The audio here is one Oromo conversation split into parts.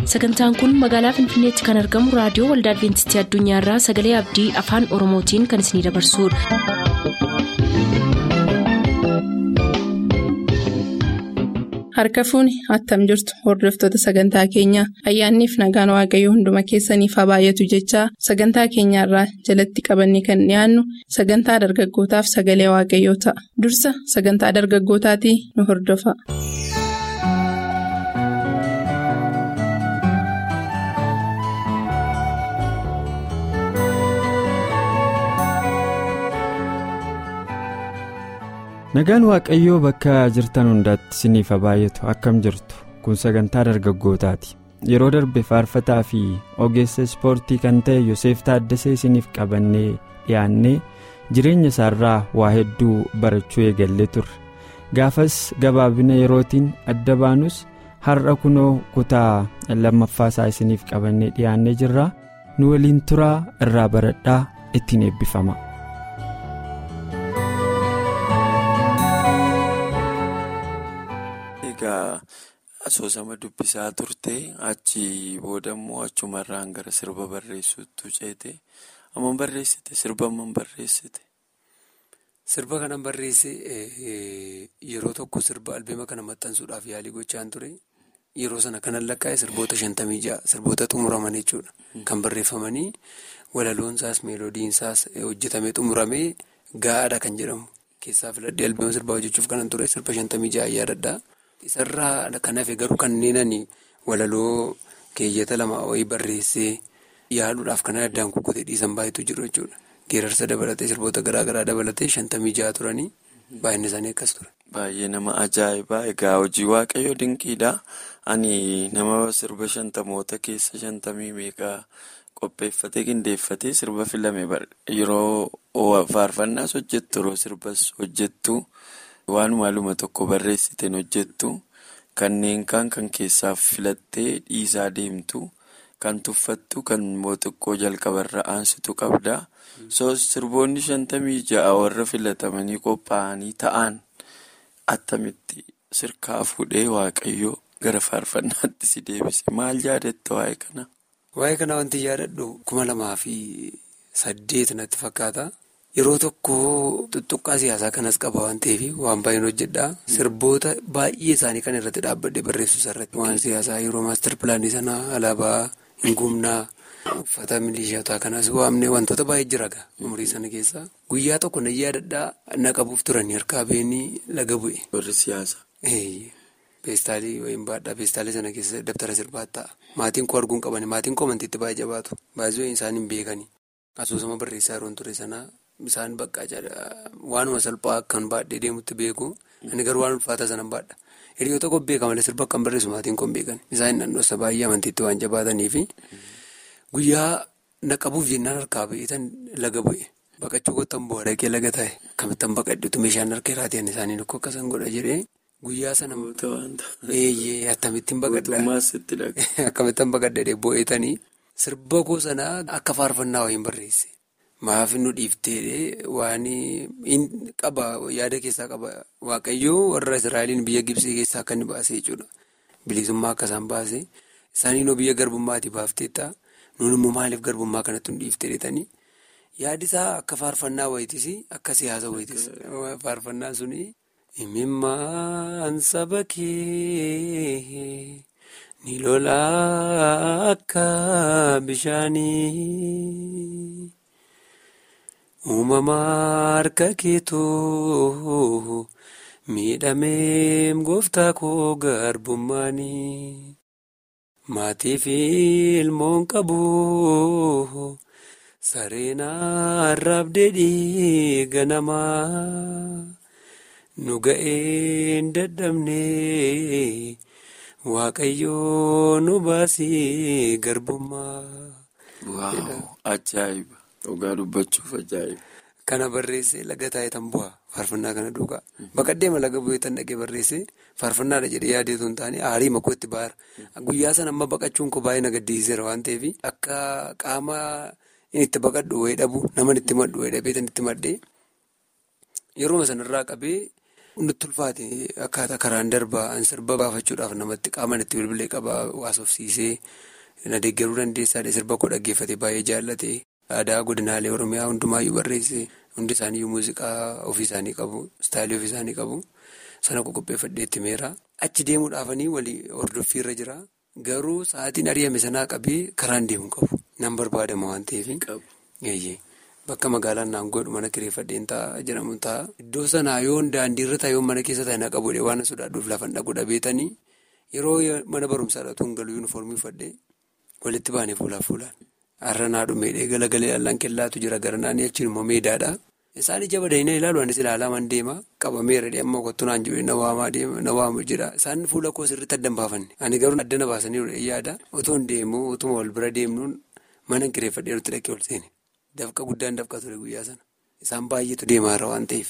sagantaan kun magaalaa finfinneetti kan argamu raadiyoo waldaa adventistii addunyaarraa sagalee abdii afaan oromootiin kan isinidabarsudha. harka fuuni attam jirtu hordoftoota sagantaa keenyaa ayyaanniif nagaan waaqayyoo hunduma keessaniif haa baay'atu jechaa sagantaa keenyaarraa jalatti qabanne kan dhiyaannu sagantaa dargaggootaaf sagalee waaqayyoo ta'a dursa sagantaa dargaggootaatii nu hordofa. nagaan waaqayyoo bakka jirtan hundaatti isiniif haa baay'atu akkam jirtu kun sagantaa dargaggootaati yeroo darbe faarfataa fi ogeessa ispoortii kan ta'e yoseef taaddasee isiniif qabannee dhiyaannee jireenya isaarraa waa hedduu barachuu eegallee turre gaafas gabaabina yerootiin adda baanus har'a kunoo kutaa lammaffaa isaa isiniif qabannee dhiyaannee jirra nu waliin turaa irraa baradhaa ittiin eebbifama. asoosama dubbisaa turte achi boodammoo achumarraan gara sirba barreessuutu ceete amma barreessite sirba amma barreessite. Sirba kanan barreesse yeroo tokko sirba albeema kana maxxansuudhaaf yaalii gochaan ture yeroo sana kanan lakkaa'e sirboota shantamii ja'a sirboota xumuraman jechuudha kan barreeffamanii walaloonsaas meeloodiinsaas hojjetamee xumuramee gaa'aadha kan jedhamu keessaa filadhee albeema sirbaa hojjechuuf kanan ture sirba shantamii ja'a yaadadhaa. Isarraa kan hafe garuu kanneen walaloo keeyyata lama wayii barreessee yaaduudhaaf kan addaan kukkutee dhiisan baay'eetu jiru jechuudha. Geerarsa dabalatee sirboota garaa garaa dabalatee shantamii ja'a turanii baay'inni isaanii akkas ture. Baay'ee nama ajaa'ibaa egaa hojii waaqayyoo dinqiidha. Ani nama sirba shantamoota keessa shantamii meeqaa qopheeffatee qindeeffatee sirba filame yeroo faarfannaas hojjettu yeroo sirbas hojjettu. Waanuma luma tokko barreessiteen hojjettu kanneen kaan kan keessaaf filattee dhiisaa deemtu kan tuffattu kan xiqqoo jalqabarra aansitu qabda. Sirboonni shantamii ja'a warra filatamanii qophaa'anii ta'an attamitti sirkaa fuudhee waaqayyoo gara faarfannaatti si deebise maal yaadatta waa'ee kana? Waa'ee kana wanti yaadadhu kuma lamaa fi saddeet natti fakkaata. Yeroo tokko tuttuqqaa siyaasaa kanas qaba waan ta'eef waan baay'een hojjedha. Sirboota baay'ee isaanii kan irratti dhaabbadhe barreessus irratti. Waan siyaasaa yeroo maastar pilaanii sanaa alaabaa hin gumnaa uffata milishiyotaa kanas waamne wantoota baay'ee jira umurii sana keessa. Guyyaa tokko na yaadadhaa na qabuuf turanii harkaa beenii laga bu'e. Warri siyaasaa. Peestaalii wayii baadhaa peestaalii sana keessa dabtara sirbaa ta'a. Maatiin koo arguun qabani maatiin koo amantiitti baay'ee jabaatu. Baay'ee isaan hin beekani. Asoosama barreessaa yeroo ture sanaa. Isaan bakka waanuma salphaa akkan baadhee deemutti beeku inni garuu waan ulfaataa sana baadha. Hiriyoota koo beeka malee sirba akkan barreessu maatiin koo beekan. Isaan naannoosa baay'ee amantiitti waan jabaataniifi guyyaa naqabuuf jennaan harkaa ba'iitan laga bu'e. Baqachuu kottan bu'aa dhaqee laga taa'e akkamittan baqadhuutu meeshaan harka irraatiin isaanii tokko akkasan godha jedhee guyyaa sana. Eeyyee akkamittiin baqadha. Akkamittan baqadha bu'eetanii sirba koo sanaa akka faarfannaa wayiin barreesse. Maaf nu dhiiftee waan qaba yaada keessaa qaba waaqayyoo warra Israa'eliin biyya Gibsii keessaa akka inni baase jechuudha. Bilisummaa akka isaan baase isaaniinoo biyya garbummaati baafteetta nuun immoo maaliif garbummaa kanatti nu dhiiftee dheetanii yaadisaa akka faarfannaa wayitis akka siyaasa wayitis faarfannaan suni imimmaan saba kee ni lolaa akka bishaanii. Uumamaa harka keetoo miidhamee gooftaa koo garbummaanii maatii fi ilmoon qabu sareenaa raabdee dhiiga namaa nu ga'een dadhabnee waaqayyoo nu baasii garbummaa. Waaw ajaa'iba! Dhugaa dubbachuuf ajaa'iba. Kana barreessee laga taa'ee tan bu'a faarfannaa kana duukaa. Bakka deema laga bu'ee tan dhaqee barreessee faarfannaadha jedhee yaadeetu hin taane aarii makoo itti baara. Guyyaa sana amma baqachuun koo baay'ee na gaddisiiseera waan ta'eef akka qaama inni itti baqadhu wayii dhabu nama itti maddu wayii dhabee tan itti maddee yeroo sanarraa qabee nutti ulfaate akkaataa karaan darbaa sirba baafachuudhaaf namatti qaama itti bilbilee qabaa waasofsiisee na deeggaruu dandeessaadha sirba koo dhaggeeffate baay'ee jaallate aadaa godinaalee oromiyaa hundumaayyuu barreesse hundi isaaniiyyuu muuziqaa ofii isaanii qabu istaayilii ofii isaanii qabu sana qopheeffadhee itti meera achi deemuudhaafanii walii hordoffiirra jira garuu sa'aatiin ari'ame sanaa qabee karaan deemu qabu nan barbaadama waan ta'eef. Bakka magaalaan naangoodhu mana kireeffadheen ta'a jedhamu ta'a. Iddoo sanaa yoo daandiirra ta'a yoo mana keessa ta'e na qabuudhe waan sodaadhuuf lafa dhaqu dhabeetanii yeroo mana barumsaa dhatuun galuu yuunifoormii uffadhee walitti baanee fuulaaf fuulaan. Har'a naa dhumee galagalee allaan kellaatu jira gara naannoo achiin immoo meedaadha. Isaan ija badanii ilaalu anis ilaalaman deema qabameera amma kottu naan jiru na waamaa deema na waamu jira isaan fuula koo sirriitti addan baafanne ani garuu addana baasanii yaada otoo hin deemu otuma wal bira deemnuun mana kireeffadhee nutti dhaqee ol seene. Dafqa guddaan dafqa ture guyyaa sana isaan baay'eetu deemaarra waan ta'eef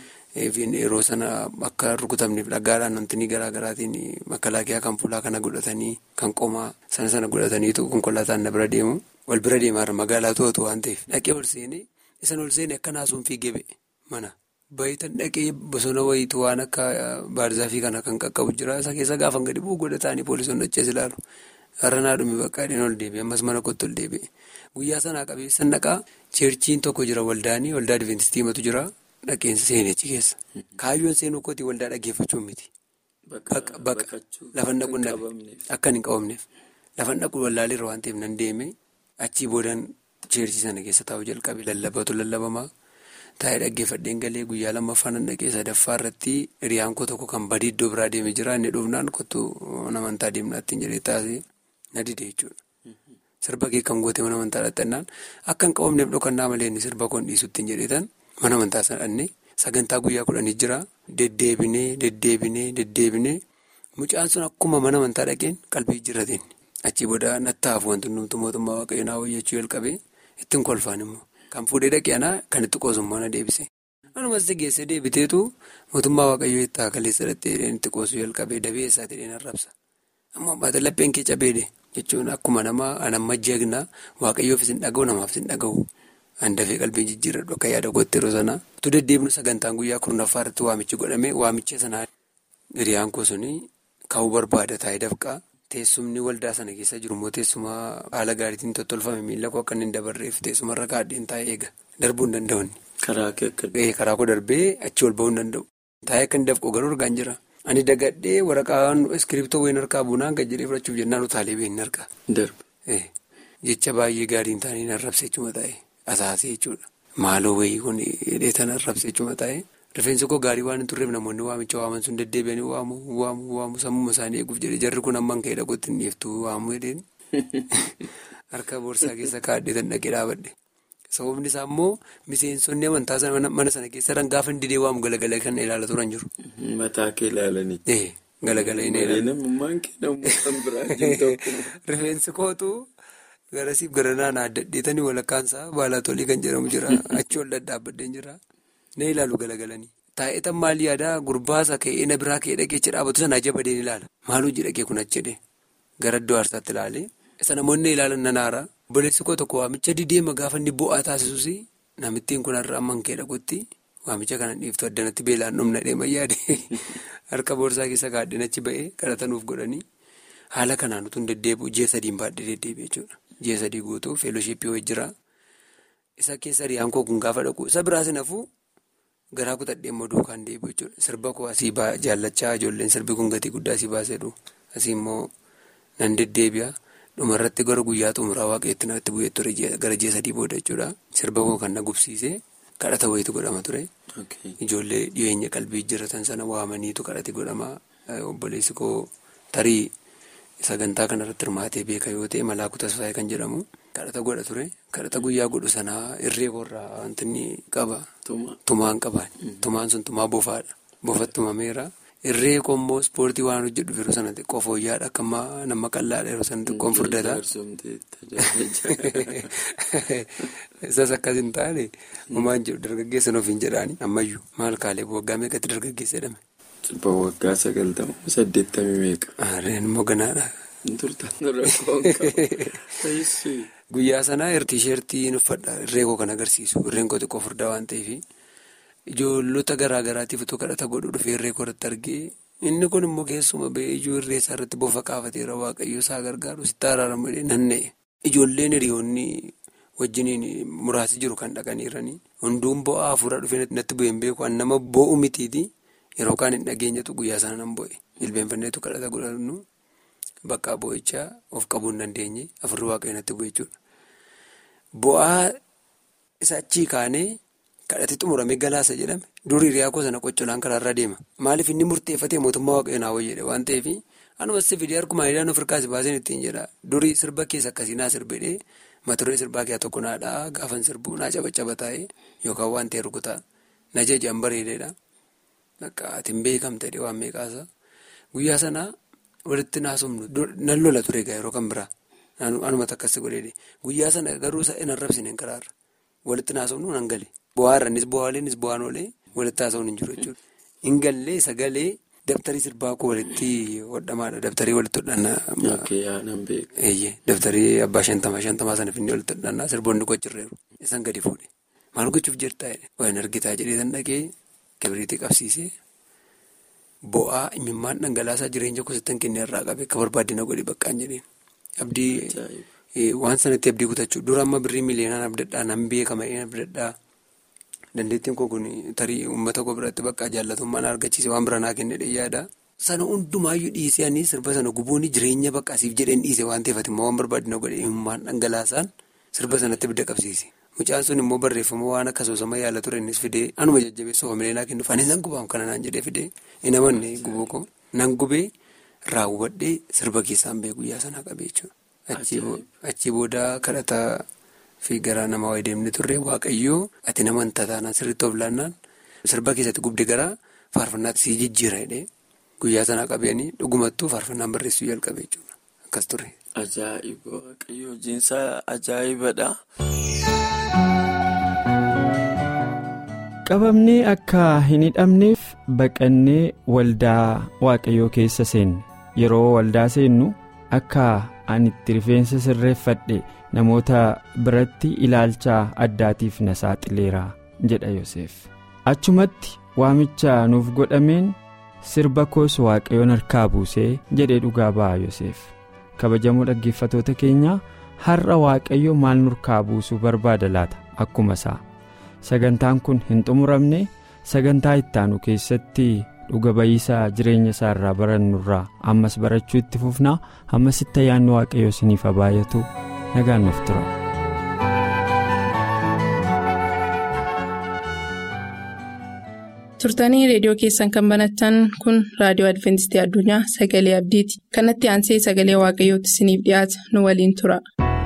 yeroo sana akka rukutamneef dhagaadhaan wantoonni garaa garaatiin makalaakiyaa kan fuulaa kana godhatanii kan qomaa sana sana godhataniitu konkolaataan na bira deemu wal bira deemaarra magaalaa to'atu waan ta'eef dhaqee ol seenee isan ol seenee akka naasuun fiigee ba'e mana baay'atan dhaqee bosona wayiitu waan akka baarzaafii kana kan qaqqabu jira isa keessa gaafa gadi bu'u godhatanii poolisoonni achees ilaalu. Har'a naa dhume bakka adii ol deebi'e ammas mana kottu ol deebi'e guyyaa sanaa qabeessan dhaqaa cheerchiin tokko jira waldaanii waldaa adventistii jira dhaqeensa seenechi keessa kaayyoon seenuu kooti waldaa dhaggeeffachuun miti. Bakka lafa dhaqu akka hin qabamneef lafa dhaqu wallaalee waan ta'eef nan deeme achii boodaan cheerchii sana keessa taa'u jalqabe lallabatu lallabamaa taa'ee dhaggeeffadheen galee guyyaa lammaffaa nan dhaqee sadaffaa irratti hiriyaan koo tokko kan badii iddoo biraa deemee jira inni dhufnaan kottu namantaa deemnaatti hin jedhee taasise. Na dide jechuudha. Sirba kee kan goote mana amantaa dhaqxannaan akka hin qabamneef dhokannaa malee inni sirba koon dhiisutti hin jedhetan mana amantaa sanadhannee sagantaa guyyaa kudhanii jira deddeebinee deddeebinee deddeebinee mucaan sun akkuma mana amantaa dhaqeen qalbii jirateen achii booda nattaaf wanti nuti mootummaa waaqayyoon hawwayyachuu jalqabee ittiin kolfaan immoo kan fuudhee dhaqee anaa kan itti qoosummaa na deebise. Anumas geessee deebiteetu mootummaa waaqayyoo itti kaleessa dhattee itti qoosuu jalqabee dabee eessaati dheeran rabsa. Amma baata lapheen kee cabeede jechuun akkuma nama anamma jeegnaa waaqayyoofis hin dhaga'u namaafis hin dhaga'u. Handafee qalbii jijjiirradhu akka yaada goote yeroo sanaa. Tu deddeebinu sagantaan guyyaa kurnaffaa irratti waamichi godhame waamicha sanaa hiriyaan koo suni ka'uu barbaada taa'ee dafqaa. Teessumni waldaa sana keessa jiru immoo teessuma haala gaariitiin tottolfame miila koo akka inni hin dabarreef teessumarra kaadheen taa'ee eega. Darbuu hin danda'u. Karaa koo darbee achi ol ba'uu hin danda'u. Taa'ee akka inni dafqu garuu argaan jira. Ani dagadhee waraqaan iskiriptoo wayiin harkaa buunaan gad jedhee fudhachuuf jennaan utaalee beekni harkaa. Jecha baay'ee gaarii hin taane arrabsee jechuma taa'e asaasee jechuudha. Maaloo wayii kun hidhee tan arrabsee jechuma taa'e. Rifeensi koo gaarii waan hin turreef namoonni waamicha waaman sun deddeebi'anii waamu waamu waamu sammuma isaanii eeguuf jedhee jarri kun amman ka'ee dhaquutti hin dhiiftu waamu jedheen. Harka boorsaa keessa kaadhee tan dhaqee dhaabadhe. Sababni isaa immoo miseensonni amantaa mana sana keessa gaafa hin didee waamu galagalee kan ilaala turan jiru. Mataa kee ilaalanii. Galagalee inni ilaala. Namummaan kee namummaa kan biraa Rifeensi kootu garasiif gara naannoo addadheetanii walakkaansaa baalatolii kan jedhamu jira. Achi ol daddaabbaddeen jira. Na ilaalu galagalanii. Taa'eetan maal yaadaa gurbaasa ka'ee na biraa ka'ee dhaggeecha dhaabatu sana ajabadeen ilaala. Maaluu jedhagee kun achi jedhee gara iddoo aarsaatti ilaalee. Isa namoonni ilaalan nan aara. Obboleessi koo tokko waamicha dideema gaafa inni bu'aa taasisus namittiin kun har'a amman kee dhaqutti waamicha kana dhiiftu addanatti beelaan dhumna dheeman yaade harka boorsaa keessa kaadheen achi ba'ee kadhatanuuf godhanii haala kanaan utuu hin deddeebi'u ji'a sadiin baadhee deddeebi'e jechuudha. Ji'a sadii guutuu feeloshiippii wayii jira. Isa keessa hiriyaan koo kun gaafa dhaqu isa biraas nafuu garaa kutadhee immoo duukaan deebi'u jechuudha. Sirba koo asii jaallachaa ijoolleen sirbi kun gatii guddaa asii baasedhu asii immoo nan deddeebi'a. Dhumarratti gara guyyaa xumuraa waaqayyooti natti bu'ee ture gara ji'a sadii booda jechuudha. Sirba koo kan na gubsiise kadhata wayiitu godhama ture. Ijoollee dhiyeenya qalbii jiratan sana waamaniitu kadhati godhama. Obboleessi koo tarii sagantaa kanarratti hirmaatee beeka yoo ta'e Malaakuu Tasfaayee kan jedhamu kadhata godha ture. Kadhata guyyaa godhu sanaa irree koorraa wanti inni qaba. Tumaan qaba. Tumaan sun tumaa bofaadha. Bofatti tumameera. Irree koo immoo ispoortii waan hojjedhu yeroo sana xiqqoo fooyya'aadha akka nama qal'aadha yeroo sana xiqqoon furdata. Isas akkas hin taane homaan jedhu dargaggeessan ofiin jedhaani ammayyuu maal kaalee waggaa meeqatti dargaggeessa jedhame. Cibba waggaa sagaltama saddeettamii meeqa. Aareen immoo ganaadha. Guyyaa sanaa tiisheertii uffadha irree koo kan agarsiisu irreen koo xiqqoo furdaa waan ta'eef ijoollota garaa garaatiif utuu kadhata godhu dhufee irree koratti argee inni kun immoo keessuma ba'ee ijoo irree isaa irratti bofa kaafateera waaqayyo isaa gargaaru sitti araaramu nanna'e. Ijoolleen hiriyoonni wajjiniin muraasi jiru kan dhaqaniiranii hunduun bo'aa hafuura dhufee natti bu'een beeku nama bo'u mitiiti yeroo kaan hin dhageenyatu guyyaa sana nan bo'e jilbeenfanneetu kadhata godhannu bakka bo'ichaa of qabuu hin dandeenye afurri waaqayyo natti bu'e jechuudha. Bo'aa isa achii kaanee kadhate xumuramee galaasa jedhame durii hiriyaa koo sana qoccolaan karaarra deema maaliif inni murteeffatee mootummaa waaqayyo naa wayyeedha waan ta'eef anuma si fidee harkumaa hidhaan of hirkaasi baaseen ittiin jedha durii sirba keessa akkasii naa sirbedhee maturee sirbaa keessaa tokko naadhaa gaafan sirbuu naa cabacaba taa'ee yookaan waan ta'e rukutaa na jajaan bareedeedha akka atiin beekamtedha waan meeqaasa guyyaa sanaa walitti naasumnu nan lola ture egaa yeroo kan biraa anumatti akkasii godheedhe guyyaa sana garuu hin arrabsine karaarra walitti naasumnu nan gale. Bu'aarranis bu'aaleenis bu'aan oolee walitti haasawuun hin jiru jechuudha. Hin gallee sagalee dabtarii sirbaa koo walitti hodhamaadha. Dabtarii walitti hodhannaa. Dabtarii abbaa shantamaa shantamaa sana finni walitti hodhannaa sirboonni gochirreeru. Isaan gadi fuudhe. Maal gochuuf jirtaa jedhe. Waan argitaa jedhee san dhaqee kibiriitii qabsiisee bu'aa imimmaan dhangalaasaa jireenya kosittan kennee irraa qabe akka barbaaddina godhe baqqaan jedheen. Abdii waan sanatti abdii kutachuu dura amma birrii miliyoonaan abdadhaa nan beekama abdadhaa. Dandeettiin koo kun tarii uummata koo biratti bakka jaallatummaan argachiise waan bira naa kennedha yaada. Sana hundumaayyuu dhiisee ani sirba sana gubuun jireenya bakkaasiif jedheen dhiise waan ta'eef immoo waan barbaadina godhe imimmaan dhangalaasaan sirba sanatti bidda qabsiise. Mucaan sun immoo barreeffama waan akka soosama yaala ture innis fidee anuma jajjabeessa oomilee naa kennuuf anis nan gubaam kana naan jedhee fidee hin amanne gubuu koo nan gubee raawwadhee sirba keessaan bee guyyaa sanaa qabee jechuudha. Achii booda kadhataa. Fi garaa namaa wayii deemnee turre waaqayyoo ati nama hin taataanaan sirriitti of laannaan sirba keessatti gubde garaa faarfannaatti sii jijjiira jedhee guyyaa sanaa qabanii dhugumattuu faarfannaan barreessuu jalqabe jechuudha akkas ture. Ajaa'iba waaqayyoo hojiinsaa ajaa'ibadha. Qabamnee akka hin hidhamneef baqannee waldaa waaqayyoo keessa seenne yeroo waldaa seennu akka ani itti rifeensa sirreeffadhe. namoota biratti ilaalcha addaatiif na saaxileera jedha Yoseef achumatti waamicha nuuf godhameen sirba koos waaqayyoon harkaa buusee jedhee dhugaa ba'a Yoseef kabajamoo dhaggeeffatoota keenyaa har'a waaqayyo maal nurkaa buusuu barbaada laata akkuma isaa sagantaan kun hin xumuramne sagantaa ittaanu keessatti dhuga ba'iisa jireenya isaa irraa barannurraa ammas barachuu itti fufnaa ammasitti ayyaanni waaqayyo isiniif haa baay'atu. nagaan nuuf tura. turtanii reediyoo keessan kan banatan kun raadiyoo adventistii addunyaa sagalee abdiiti kanatti aansee sagalee waaqayyootti isiniif dhiyaata nu waliin tura.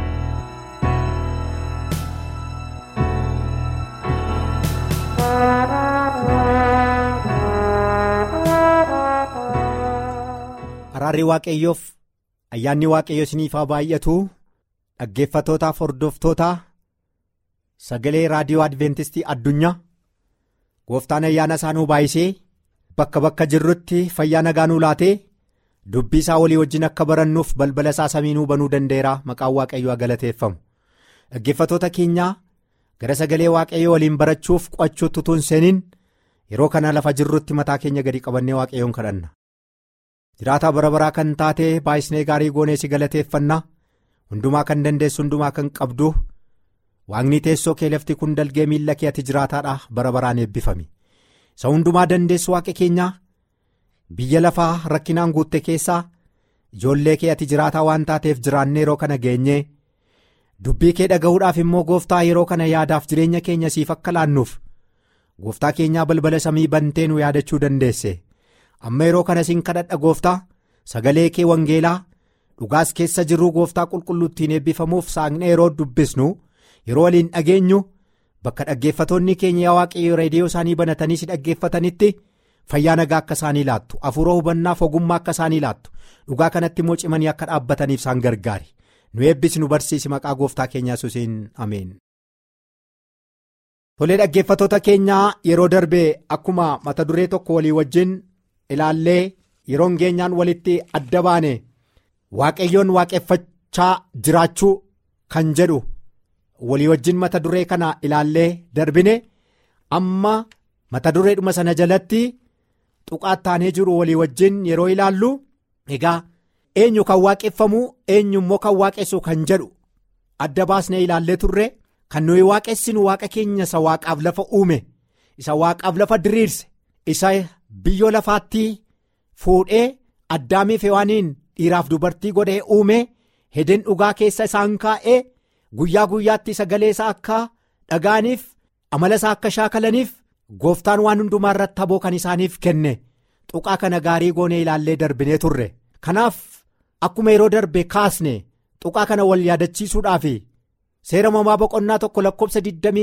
araarri waaqayyoof ayyaanni waaqayyo isiniif haa baay'atu. dhaggeeffatootaaf hordoftoota sagalee raadiyoo adventistii addunyaa gooftaan ayyaana isaa nuu baay'isee bakka bakka jirrutti fayyaa nagaa nuu laatee dubbii isaa walii wajjin akka barannuuf balbala isaa samii nuu banuu danda'eera maqaan waaqayyoo galateeffamu dhaggeeffatoota keenyaa gara sagalee waaqayyoo waliin barachuuf qo'achuutti utuu hin seeniin yeroo kana lafa jirrutti mataa keenya gadi qabannee waaqayyoon kadhanna jiraataa bara baraa kan taate baay'isnee gaarii goonee si galateeffannaa. hundumaa kan dandeessu hundumaa kan qabdu waaqni teessoo kee lafti kun dalgee miilla kee ati jiraataadha bara baraan eebbifame isa hundumaa dandeessu waaqa keenyaa biyya lafaa rakkinaan guutte keessaa ijoollee kee ati jiraataa waan taateef jiraannee yeroo kana geenyee dubbii kee dhaga'uudhaaf immoo gooftaa yeroo kana yaadaaf jireenya keenya siif akka laannuuf gooftaa keenyaa balbala samii bantee nu yaadachuu dandeesse amma yeroo kana siin kadhadha gooftaa sagalee kee wangeelaa. dhugaas keessa jirruu gooftaa qulqulluuttiin eebbifamuuf saaqnee yeroo dubbisnu yeroo waliin dhageenyu bakka dhaggeeffatoonni keenya yaa waaqayyo reediyoo isaanii banatanii si dhaggeeffatanitti fayyaa nagaa akka isaanii laattu afuura hubannaaf ogummaa akka isaanii laattu dhugaa kanatti immoo cimanii akka dhaabbataniif isaan gargaari nu eebbisi nu barsiisi maqaa gooftaa keenyaa yesuusiin ameen. tolee dhaggeeffatoota keenyaa yeroo darbee akkuma mata duree tokko walii wajjin ilaallee yeroon geenyaan walitti adda baane. waaqayyoon waaqeffachaa jiraachuu kan jedhu walii wajjin mata duree kana ilaallee darbine amma mata dureedhuma sana jalatti tuqaatti taanee jiru walii wajjin yeroo ilaallu egaa eenyu kan waaqeffamu eenyu immoo kan waaqessu kan jedhu adda baasnee ilaallee turre kan nuyi waaqessinu waaqa keenya isa waaqaaf lafa uume isa waaqaaf lafa diriirse isa biyyoo lafaatti fuudhee addaamiif hewaaniin dhiiraaf dubartii godhee uume hedeen dhugaa keessa isaan kaa'ee guyyaa guyyaatti sagalee isaa akka dhagaaniif amala isaa akka shaakalaniif gooftaan waan hundumaa irratti haboo kan isaaniif kenne tuqaa kana gaarii goonee ilaallee darbinee turre kanaaf akkuma yeroo darbe kaasne tuqaa kana wal yaadachiisuudhaaf seera uumamaa boqonnaa tokko lakkoobsa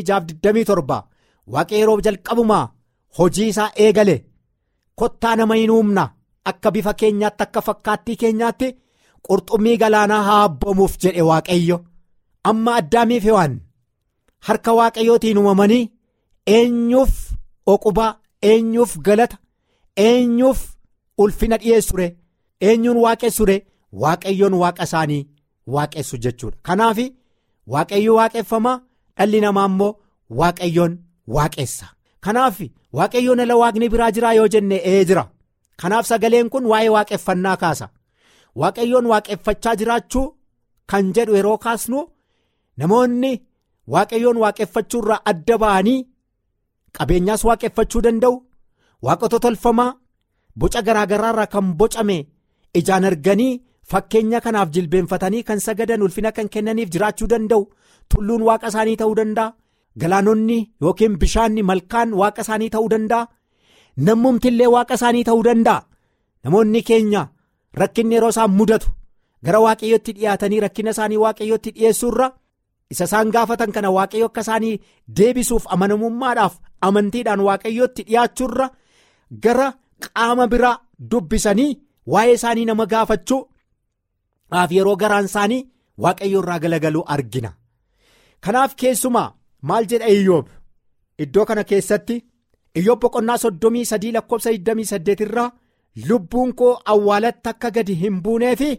26-27 waaqa yeroo jalqabumaa hojii isaa eegale kottaa nama hin uumna akka bifa keenyaatti akka fakkaattii keenyaatti qurxummii galaanaa haa abbomuuf jedhe waaqayyo amma addaamiif hewaan harka waaqayyootiin uumamanii eenyuuf oqubaa eenyuuf galata eenyuuf ulfina dhiyeessure eenyuun waaqessure waaqayyoon waaqa isaanii waaqessu jechuudha kanaaf waaqayyo waaqeffamaa dhalli namaa immoo waaqayyoon waaqessa kanaaf waaqayyoon ala waaqni biraa jiraa yoo jenne ee jira kanaaf sagaleen kun waa'ee waaqeffannaa kaasa waaqayyoon waaqeffachaa jiraachuu kan jedhu yeroo kaasnu namoonni waaqayyoon waaqeffachuu irraa adda ba'anii qabeenyaas waaqeffachuu danda'u waaqota tolfamaa boca garaagaraa irraa kan bocame ijaan arganii fakkeenya kanaaf jilbeenfatanii kan sagadan ulfina kan kennaniif jiraachuu danda'u tulluun waaqa isaanii ta'uu danda'a galaanonni yookiin bishaanni malkaan waaqa isaanii ta'uu danda'a nammumtillee waaqa isaanii ta'uu danda'a namoonni keenya rakkinni yeroo isaan mudatu gara waaqayyotti dhiyaatanii rakkina isaanii waaqayyotti dhiyeessuurra isa isaan gaafatan kana waaqayyo akka isaanii deebisuuf amanamummaadhaaf amantiidhaan waaqayyotti dhiyaachuurra gara qaama biraa dubbisanii waa'ee isaanii nama gaafachuu dhaaf yeroo garaan isaanii waaqayyo irraa galagaluu argina kanaaf keessumaa maal jedha iyyoob iddoo kana keessatti iyyoob boqonnaa soddomii sadii lakkoobsa 28 irraa lubbuun koo awwaalatti akka gadi hin buuneefi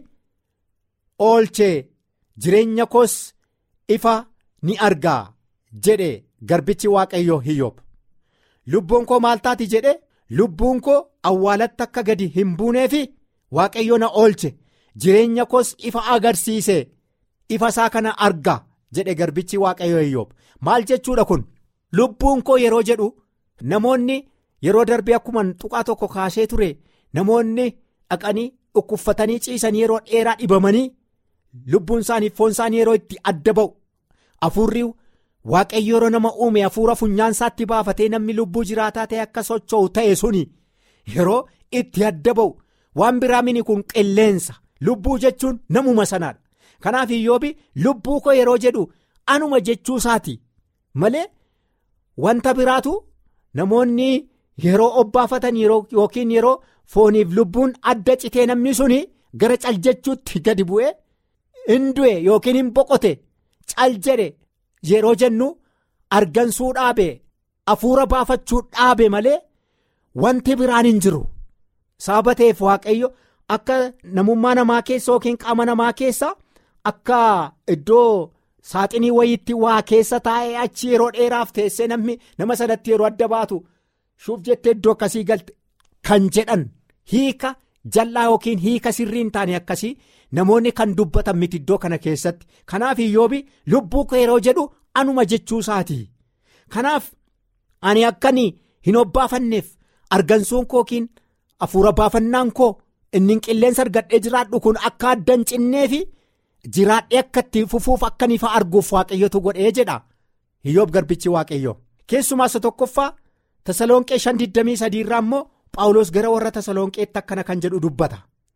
oolchee jireenya koos ifa ni argaa jedhe garbichi waaqayyoo iyyoob lubbuun koo maal taati jedhe lubbuun koo awwaalatti akka gadi hin buuneefi waaqayyo na oolche jireenya koos ifa agarsiise ifa isaa kana arga jedhe garbichi waaqayyoo iyyoob maal jechuudha kun lubbuun koo yeroo jedhu namoonni yeroo darbee akkuma tuqaa tokko kaasee ture namoonni dhaqanii dhukkubfatanii ciisanii yeroo dheeraa dhibamanii lubbuun isaanii foon isaanii yeroo itti adda ba'u hafuurri waaqayyo yeroo nama uume hafuura funyaan isaatti baafatee namni lubbuu jiraataa ta'e akka socho'u ta'e suni yeroo itti adda ba'u waan biraa mini kun qilleensa lubbuu jechuun namuma sanaadha kanaaf iyyoobi lubbuu koo yeroo jedhu anuma jechuu isaati malee wanta biraatu namoonni yeroo obbaafatan yookiin yeroo fooniif lubbuun adda citee namni suni gara cal jechuutti gadi bu'ee hin du'e yookiin hin boqote cal jedhe yeroo jennu argansuu dhaabe hafuura baafachuu dhaabe malee wanti biraan hin jiru sababa ta'eef waaqayyo akka namummaa namaa keessa yookiin qaama namaa keessa akka iddoo saaxinii wayiitti waa keessa taa'ee achi yeroo dheeraaf teessee namni nama sanatti yeroo adda baatu shuuf jettee iddoo akkasii galte kan jedhan hiika jal'aa yookiin hiika sirrii hin taane akkasii namoonni kan dubbatan miti iddoo kana keessatti kanaaf iyyoobi lubbuu koo yeroo jedhu anuma jechuu isaati kanaaf ani akkanii hin obbaafanneef argansuun koo yookiin hafuura baafannaan koo inni qilleensa argadhee jiraadhu kun akka adda hin cinneefi jiraadhee akka itti fufuuf akka ifa arguuf waaqayyotu godhee jedha iyyoob garbichi waaqayyo keessumaa isa tokkoffaa tasalonqee 523 irraa immoo paawulos gara warra tasalonqeetti akkana kan jedhu dubbata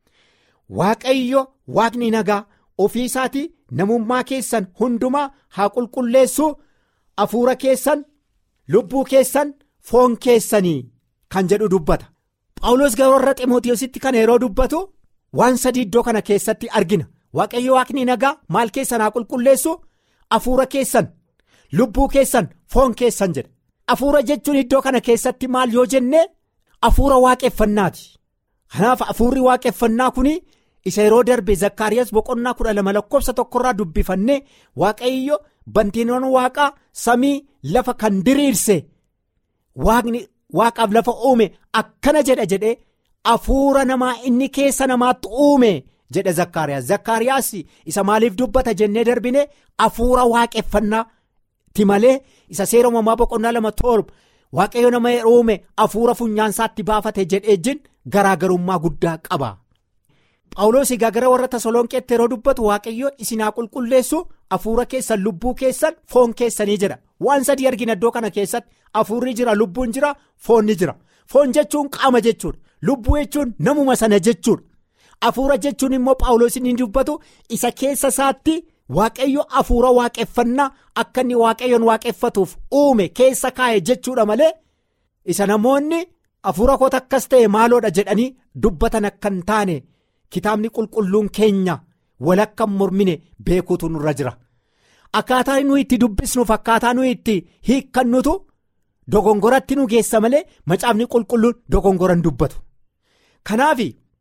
waaqayyo waaqni nagaa ofii isaatii namummaa keessan hundumaa haa qulqulleessu hafuura keessan lubbuu keessan foon keessanii kan jedhu dubbata paawulos gara warra ximootiyositti kana yeroo dubbatu waan sadii iddoo kana keessatti argina waaqayyo waaqni nagaa maal keessan haa qulqulleessu hafuura keessan lubbuu keessan foon keessan jedha hafuura jechuun iddoo kana keessatti maal yoo jenne hafuura waaqeffannaati kanaaf hafuurri waaqeffannaa kun isa yeroo darbe zakkaariyaas boqonnaa kudha lama lakkoofsa tokkorraa dubbifannee waaqayyo bantiiwwan waaqaa samii lafa kan diriirse waaqni waaqaaf lafa uume akkana jedha jedhee hafuura namaa inni keessa namaatti uume jedhe zakkaariyaas zakkaariyaas isa maaliif dubbata jennee darbine hafuura waaqeffannaati malee isa seera uumamaa boqonnaa lama torba waaqayyo nama uume hafuura funyaansaatti baafate jedhee garaagarummaa guddaa qaba. Phaawulos egaa gara warra Tasalonqeetti yeroo dubbatu waaqayyo isinaa qulqulleessu hafuura keessan lubbuu keessan foon keessanii jedha waan sadii argina iddoo kana keessatti hafuurri jira lubbuun jira foonni jira foon jechuun qaama jechuudha lubbuu jechuun namuma sana jechuudha hafuura jechuun immoo Phaawulos inni dubbatu isa keessa isaatti waaqayyo hafuura waaqeffannaa akka inni waaqayyoon waaqeffatuuf uume keessa kaa'e jechuudha malee isa namoonni hafuura koota akkas ta'e maaloodha jedhanii dubbatan akka hin taane. Kitaabni qulqulluun keenya walakka mormine beekuutu nurra jira akkaataa nuyi itti dubbisnuuf akkaataa nuyi itti hiikkannutu dogongoratti nu geessa malee macaafni qulqulluun dogongora hin dubbatu kanaaf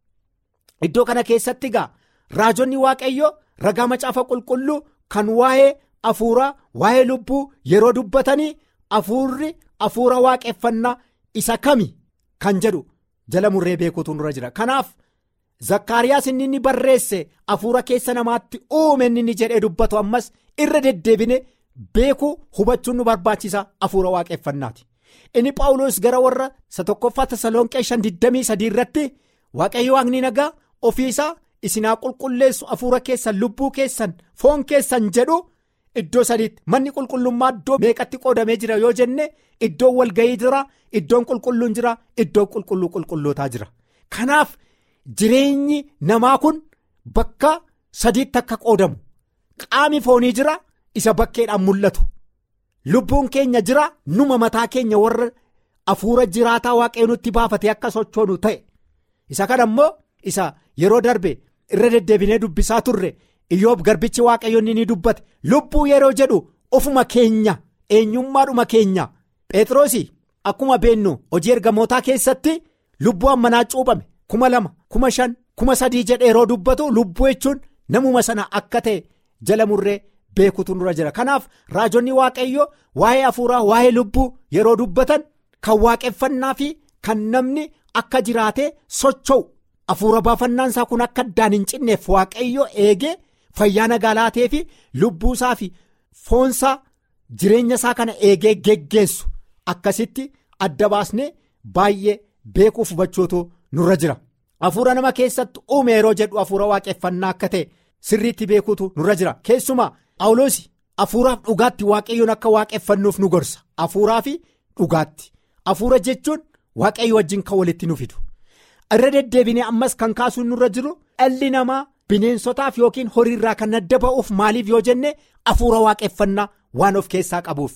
iddoo kana keessatti egaa raajonni waaqayyo ragaa macaafa qulqulluu kan waa'ee hafuuraa waa'ee lubbuu yeroo dubbatanii hafuurri hafuura waaqeffannaa isa kami kan jedhu jala murree beekuutu nurra jira kanaaf. Zakkaariyaas inni inni barreesse hafuura keessa namaatti uume inni jedhee dubbatu ammas irra deddeebine beekuu hubachuun nu barbaachisa hafuura waaqeffannaati. Inni Phaawulos gara warra isa tokkoffaa Tasalonqee shan digdamii sadii irratti waaqayyo waaqni nagaa ofiisaa isinaa qulqulleessu hafuura keessan lubbuu keessan foon keessan jedhu iddoo sadiitti manni qulqullummaa iddoo meeqatti qoodamee jira yoo jenne iddoon walga'ii jira iddoon qulqulluun jira iddoon qulqulluu qulqullootaa jira kanaaf. Jireenyi namaa kun bakka sadiitti akka qoodamu qaami foonii jira isa bakkeedhaan mul'atu lubbuun keenya jira numa mataa keenya warra hafuura jiraataa waaqayyo nutti baafate akka sochoonu ta'e isa kana immoo isa yeroo darbe irra deddeebinee dubbisaa turre iyyoob garbichi waaqayyo ni dubbate lubbuu yeroo jedhu ofuma keenya eenyummaadhuma keenya phexrosi akkuma beennu hojii ergamootaa keessatti lubbuu ammanaa cuuphame. kuma lama kuma shan kuma sadii jedhee yeroo dubbatu lubbuu jechuun namuma sana akka ta'e jala murree beekutu nurra jira kanaaf raajonni waaqayyo waa'ee hafuuraa waa'ee lubbuu yeroo dubbatan kan waaqeffannaa fi kan namni akka jiraatee socho'u hafuura baafannaan isaa kun akka addaan hin cinneef waaqayyo eegee fayyaa nagaa laatee fi lubbuusaa fi foonsaa jireenya isaa kana eegee geggeessu akkasitti adda baasnee baay'ee beekuuf hubachuutu. nurra jira hafuura nama keessatti uume yeroo jedhu hafuura waaqeffannaa akka ta'e sirriitti beekuutu nurra jira keessumaa Phaawulos hafuuraaf dhugaatti waaqayyoon akka waaqeffannuuf nu gorsa hafuuraa fi dhugaatti hafuura jechuun waaqayyo wajjin kan walitti nu fidu irra deddeebinee ammas kan kaasuun nurra jiru dhalli namaa bineensotaaf yookiin horiirraa kan adda ba'uuf maaliif yoo jenne hafuura waaqeffannaa waan of keessaa qabuuf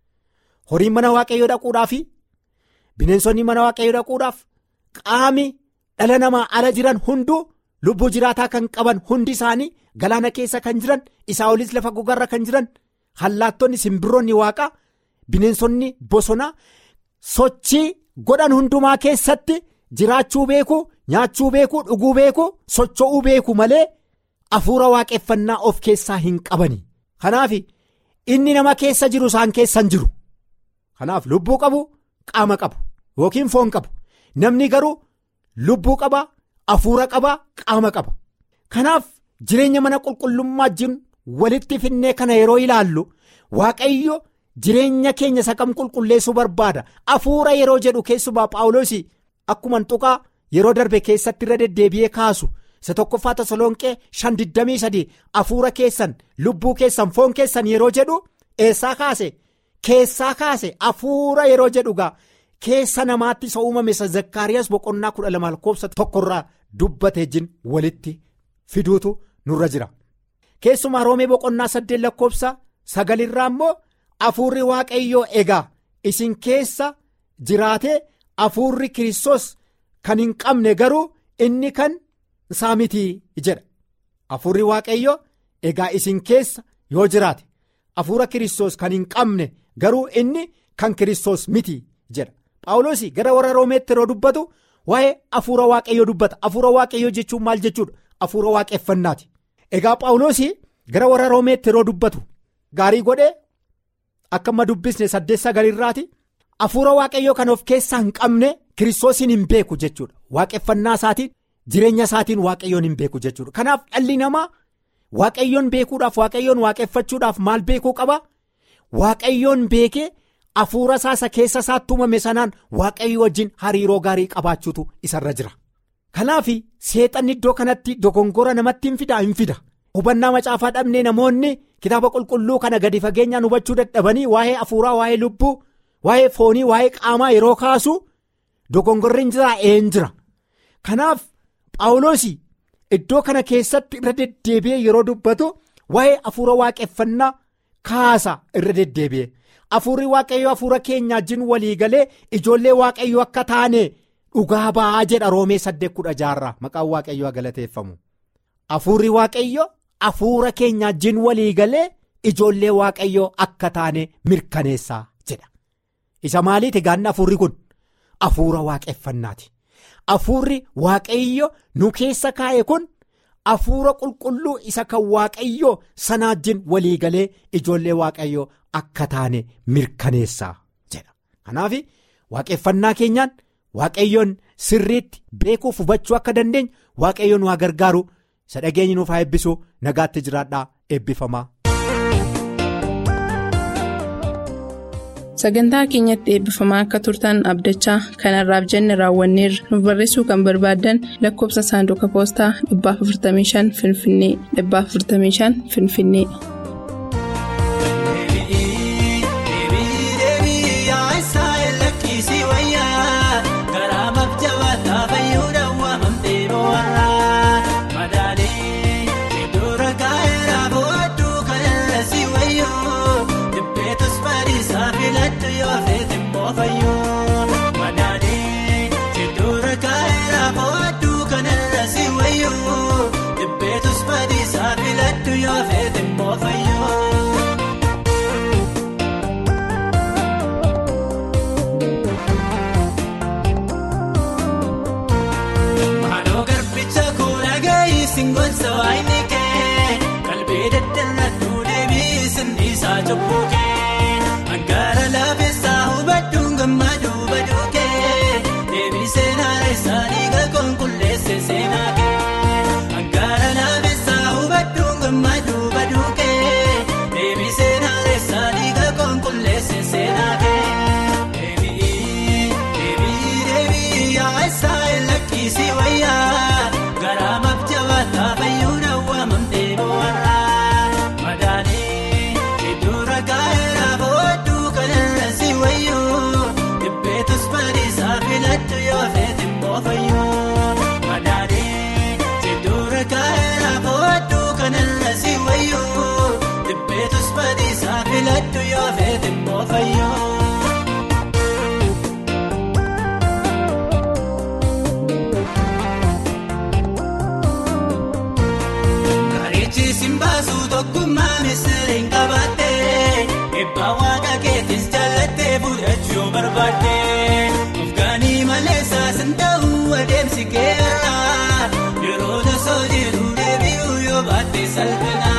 horiin mana waaqayyoo dhaquudhaaf bineensonni mana waaqayyoo dhaquudhaaf. Qaami dhala namaa ala jiran hunduu lubbuu jiraataa kan qaban hundi isaanii galaana keessa kan jiran isaa olis lafa gogarra kan jiran hallaattonni simbirroonni waaqaa bineensonni bosonaa sochii godhan hundumaa keessatti jiraachuu beeku nyaachuu beeku dhuguu beeku socho'uu beeku malee hafuura waaqeffannaa of keessaa hin qabani kanaaf inni nama keessa jiru isaan keessan jiru kanaaf lubbuu qabu qaama qabu yookiin foon qabu. Namni garuu lubbuu qaba hafuura qaba qaama qaba kanaaf jireenya mana qulqullummaa wajjin walitti finnee kana yeroo ilaallu waaqayyo jireenya keenya isa kam qulqulleessuu barbaada hafuura yeroo jedhu keessumaa Phaawulos akkuma tuqaa yeroo darbe keessatti irra deddeebi'ee kaasu isa tokkoffaa tasalonqee shan digdamii sadii hafuura keessan lubbuu keessan foon keessan yeroo jedhu eessaa kaase keessaa kaase hafuura yeroo jedhu gaa. Keessa namaatti isa uumame isa zakkaariyaas boqonnaa kudha lama lakkoofsa tokkorraa dubbatee jin walitti fiduutu nurra jira. Keessumaa roomee boqonnaa saddeet lakkoofsa sagalirraa immoo hafuurri waaqayyoo egaa isin keessa jiraatee hafuurri kiristoos kan hin qabne garuu inni kan isaa miti jedha. Hafuurri waaqayyoo egaa isin keessa yoo jiraate hafuura kiristoos kan hin qabne garuu inni kan kiristoos miti jedha. Phaawulos gara warra roomeetti yeroo dubbatu waa'ee hafuura waaqayyoo dubbata hafuura waaqayyoo jechuun maal jechuudha hafuura waaqeffannaati. Egaa Phaawulos gara warra roomeetti yeroo dubbatu gaarii godhee akka amma dubbisne saddeet sagalirraati hafuura waaqayyoo kan of keessaa hin qabne kiristoosiin hin beeku jechuudha waaqeffannaa isaatiin jireenya isaatiin waaqayyoon hin beeku jechuudha kanaaf dhalli namaa waaqayyoon beekuudhaaf waaqayyoon waaqeffachuudhaaf maal beekuu qaba waaqayyoon beekee hafuura isaa isa keessa isaatti uumame sanaan waaqayyo wajjin hariiroo gaarii qabaachuutu isarra jira kanaaf seexanni iddoo kanatti dogongora namatti hin fida hin fida hubannaa macaafaa dhabnee namoonni kitaaba qulqulluu kana gadi fageenyaan hubachuu dadhabanii waa'ee hafuuraa waa'ee lubbuu waa'ee foonii waa'ee qaamaa yeroo kaasu dogongorri hin jira een jira kanaaf paawuloos iddoo kana keessatti irra deddeebi'ee yeroo dubbatu waa'ee hafuura waaqeffannaa kaasa irra deddeebi'e hafuurri waaqayyoo hafuura keenya wajjin walii galee ijoollee waaqayyoo akka taane dhugaa ba'aa jedha roomee saddeet kudha jaha maqaan waaqayyoo galateeffamu hafuurri waaqayyo hafuura keenya wajjin walii galee ijoollee waaqayyoo akka taane mirkaneessaa jedha isa maaliiti gaanni hafuurri kun hafuura waaqeffannaati hafuurri waaqayyo nu keessa kaa'e kun hafuura qulqulluu isa kan waaqayyoo sana wajjin walii galee ijoollee waaqayyoo akka taane mirkaneessaa jedha kanaaf waaqeffannaa keenyaan waaqayyoon sirriitti beekuuf hubachuu akka dandeenyu waaqayyoon waa gargaaru isa dhageenyi nuuf haa eebbisu nagaatti jiraadhaa eebbifamaa. sagantaa keenyatti eebbifamaa akka turtan abdachaa kanarraaf jenne raawwanneerra nuuf barreessuu kan barbaaddan lakkoobsa saanduqa poostaa 455 finfinnee 455 finfinnee. Angara laafeessa hubadduun gammadu baduukee deebisee naanneessaa dhiiga konkolleesse seenaa kee. Angara laafeessa hubadduun gammadu baduukee deebisee naanneessaa dhiiga konkolleesse seenaa kee. Deebii deebii deebii yaa'essaa lakkisii wayyaa garaa mabjabaataa fayyuudha waamamtee boo'arraa madaanii iddoo kaayera booduu kanarra si wayyoo dhibbeetus badiisaa filattu yoo feete moofayyoo madaanii iddoo kaayera booduu kanarra si wayyoo dhibbeetus badiisaa filattu yoo feete moofayyoo. Karichi simbaasu tokkummaa misiriin qabattee eebba waaqa keetis jallattee fudhachuu barbaaddee ofgaanii malee saasin ta'uu adeemsi keera yeroo tasoo jedhu deebi'uu yoo baatte salphina.